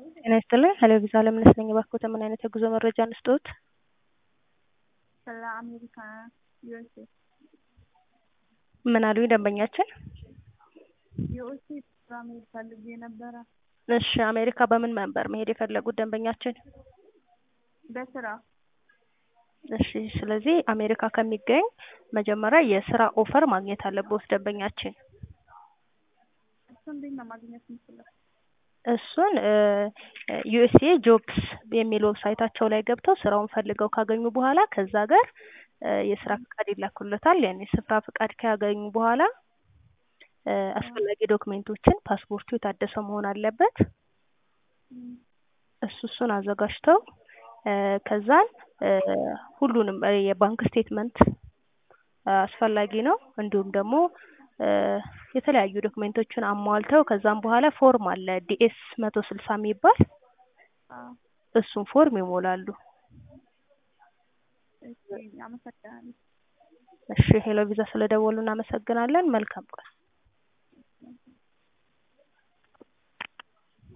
ጤና ይስጥልኝ ሄሎ ቪዛ ለምነሽ ነኝ። እባክዎት ምን አይነት የጉዞ መረጃ እንስጥዎት? ስለ አሜሪካ ዩኤስኤ ምን አሉኝ ደንበኛችን? ዩኤስኤ ስራ መሄድ ፈልጌ ነበረ እሺ አሜሪካ በምን መንበር መሄድ የፈለጉት ደንበኛችን? በስራ እሺ ስለዚህ አሜሪካ ከሚገኝ መጀመሪያ የስራ ኦፈር ማግኘት አለብዎት ደንበኛችን። እሱ እንዴት ነው ማግኘት የምችለው? እሱን ዩኤስኤ ጆብስ የሚል ዌብሳይታቸው ላይ ገብተው ስራውን ፈልገው ካገኙ በኋላ ከዛ ሀገር የስራ ፍቃድ ይላኩለታል። ያን የስራ ፍቃድ ካገኙ በኋላ አስፈላጊ ዶክሜንቶችን ፓስፖርቱ የታደሰ መሆን አለበት። እሱ እሱን አዘጋጅተው ከዛን ሁሉንም የባንክ ስቴትመንት አስፈላጊ ነው። እንዲሁም ደግሞ የተለያዩ ዶክሜንቶችን አሟልተው ከዛም በኋላ ፎርም አለ ዲኤስ መቶ ስልሳ የሚባል እሱን ፎርም ይሞላሉ። እሺ አመሰግናለሁ። እሺ ሄሎ ቪዛ ስለደወሉ እናመሰግናለን። መልካም ቀን።